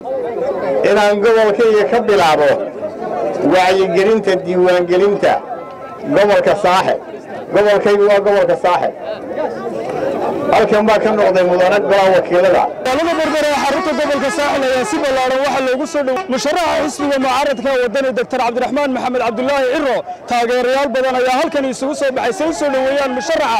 inaan gobolkayga ka bilaabo wacyigelinta diiwaangelinta gobolka saaxib gobolkaygu waa gobolka saaxib halkan baa ka noqday mudane golaa wakiilada magaalada berbera ee xarunta gobolka saaxil ayaa si ballaaran waxaa loogu soo dhow musharaxa xisbiga mucaaradka wadani doctor cabdiraxmaan maxamed cabdulaahi ciro taageerayaal badan ayaa halkan isugu soo baxay say u soo dhoweeyaan musharaxa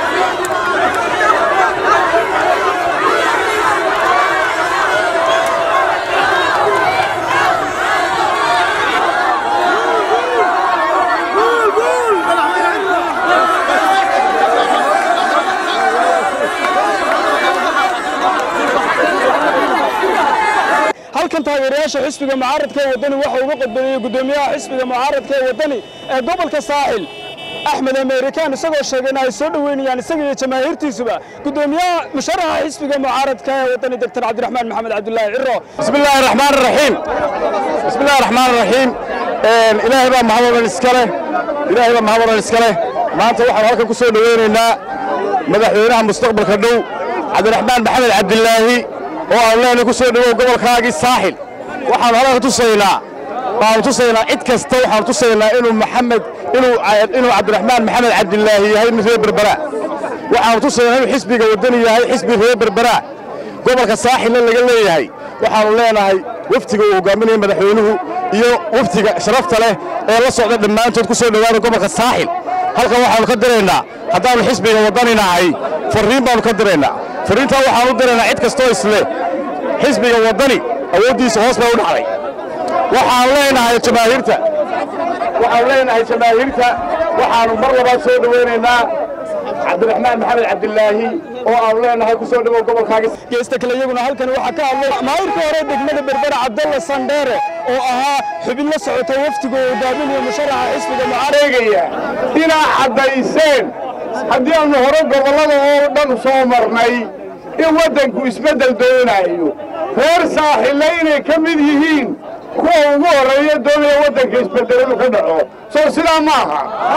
halkan taageerayaasha xisbiga mucaaradka ee wadani waxa uga qodbadeeyey guddoomiyaha xisbiga mucaaradka ee wadani ee gobolka saaxil axmed amerikaan isagoo sheegay in ay soo dhoweynayaan isaga iyo jamaahiirtiisuba guddoomiyaha musharaxa xisbiga mucaaradka ee wadani doctor cabdiraxmaan maxamed cabdulaahi ciro بسم الله الرحمن الرحيم بسم الله الرحمن الرحيم إلهي بقى محمد الإسكالة إلهي بقى محمد الإسكالة ما أنت واحد هلك كسر دويننا مدحوينها مستقبل كدو عبد الرحمن محمد عبد الله oo aan leenahay ku soo dhawow gobolkaagii saaxil waxaan halka tusaynaa waxaan tusaynaa cid kasta waxaan tusaynaa inuu maxamed inuu inuu cabdiraxmaan maxamed cabdilaahi yahay mid reer berbera waxaan tusaynaa inuu xisbiga wadani yahay xisbi reer berbera gobolka saaxilna laga leeyahay waxaanu leenahay waftiga uu hogaaminaya madaxweynuhu iyo waftiga sharafta leh ee la socda dhammaantood ku soo dhowaada gobolka saaxil halkan waxaanu ka diraynaa haddaanu xisbiga wadani nahay farriin baanu ka diraynaa farriintaa waxaanu diraynaa cid kastoo isle xisbiga wadani awooddiisa hoos bay u dhacday waxaan leenahay jamaahiirta waxaanu leenahay jamaahiirta waxaanu mar labaad soo dhowaynaynaa cabdiraxmaan maxamed cabdilaahi oo aanu leenahay ku soo dhawow gobolkaaga geesta kale iyaguna halkan waxaa ka hadlay maayirka hore degmada berbera cabdalla sandheere oo ahaa xubin la socota waftiga oo hogaaminaya musharaxa xisbiga mucaaradka sheegaya inaa caddayseen haddii aanu hore gobollada oo dhan soo marnay in waddanku isbeddel doonaayo reer saaxille inay ka mid yihiin kuwa ugu horreeya doonaya waddanka isbeddeladu ka dhaco soo sidaa maaha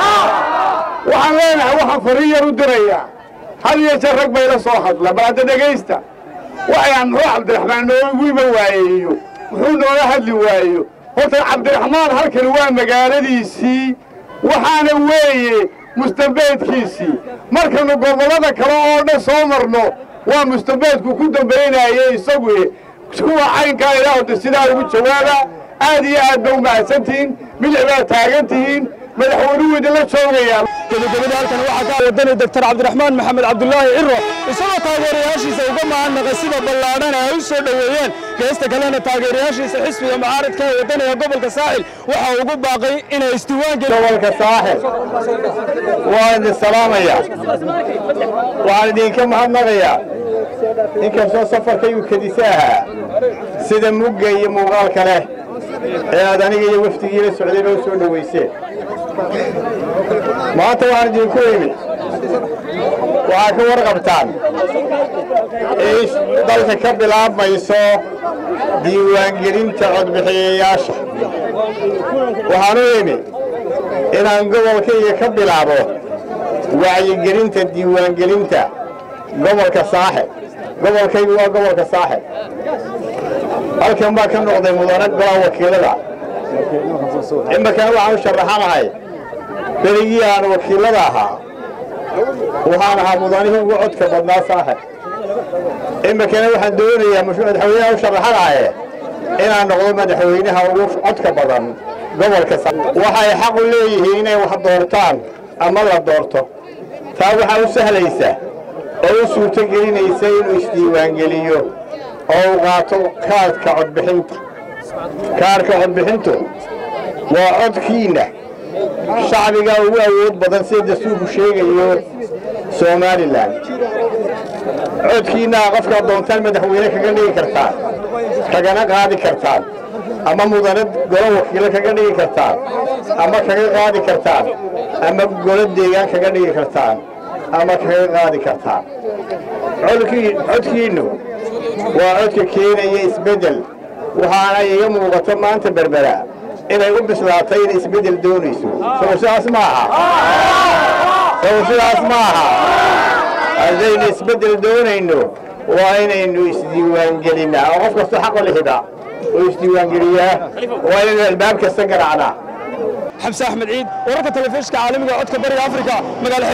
waxaan leenahay waxaan fariin yar u dirayaa had iyo jeer rag bay la soo hadla bal hadda dhegaysta waxaan muxuu cabdiraxmaan noogu iman waayeeyo muxuu noola hadli waayo horta cabdiraxmaan halkani waa magaaladiisii waxaana weeye mustambeedkiisii markaynu gobollada kale oo dhan soo marno waa mustambeedku ku dambaynaye isagu kuwa caynkaa ilaahda sidaa ugu jawaaba aad iyo aad ba u mahadsantihiin bidix baad taagan tihiin madaxweynuhu idinla joogayaa gabagabada halkan waxaa ka wadani doctor cabdiraxmaan maxamed cabdulaahi ciro isagoo taageerayaashiisa uga mahadnaqay sida ballaadhan ay u soo dhoweeyeen geesta kalena taageerayaashiisa xisbiga mucaaradka ee wadaniga gobolka saaxil waxa ugu baaqay inay isdiiwaan gobolka saaxil waan idin salaamayaa waxaan idinka mahadnaqayaa inkastoo safarkaygu kedisa ahaa sida mugga iyo muuqaalka leh ee aad aniga iyo wafdigii la socdayba u soo dhowayseen maanta waxaan idinku imid waxaa ka warqabtaan in dalka ka bilaabmayso diiwaangelinta codbixiyayaasha waxaan u imid inaan gobolkayga ka bilaabo wacyigelinta diiwaangelinta gobolka saaxib gobolkaygu waa gobolka saaxib halkan baa ka noqday mudane golaa wakiilada imarkana waxaan u sharaxanahay berigii aan wakiilada ahaa waxaan ahaa mudanihii ugu codka badnaa saaxib imarkana waxaan doonayaa madaxweynaha u sharaxanaye inaan noqdo madaxweynaha ugu codka badan gobolka waxay xaq u leeyihiin inay wax doortaan ama la doorto taa waxaa u sahlaysa oo u suurto gelinaysa inuu isdiiwaangeliyo oo uu qaato kaadhka codbixinta kaadhka codbixintu waa codkiinna shacbigaa ugu awood badan sida dastuurku sheegayo somalilan codkiinnaha qofkaad doontaan madaxweyne kaga dhigi kartaan kagana qaadi kartaan ama mudane golo wakiilo kaga dhigi kartaan ama kaga qaadi kartaan ama golo deegaan kaga dhigi kartaan ama kaga qaadi kartaan codkiinnu waa codka keenaya isbeddel waxaana iga muuqato maanta berbera inay u bislaatay inay isbeddel doonayso sow sidaas ma aha sow sidaas ma aha haddaynu isbeddel doonayno waa inaynu isdiiwaangelinnaa oo qof kasta xaqo lihida oo isdiiwaangeliyaa waa inaynu albaab kasta garaacnaa xamse axmed ciid wararka telefishinka caalamiga codka bariga afrika magaala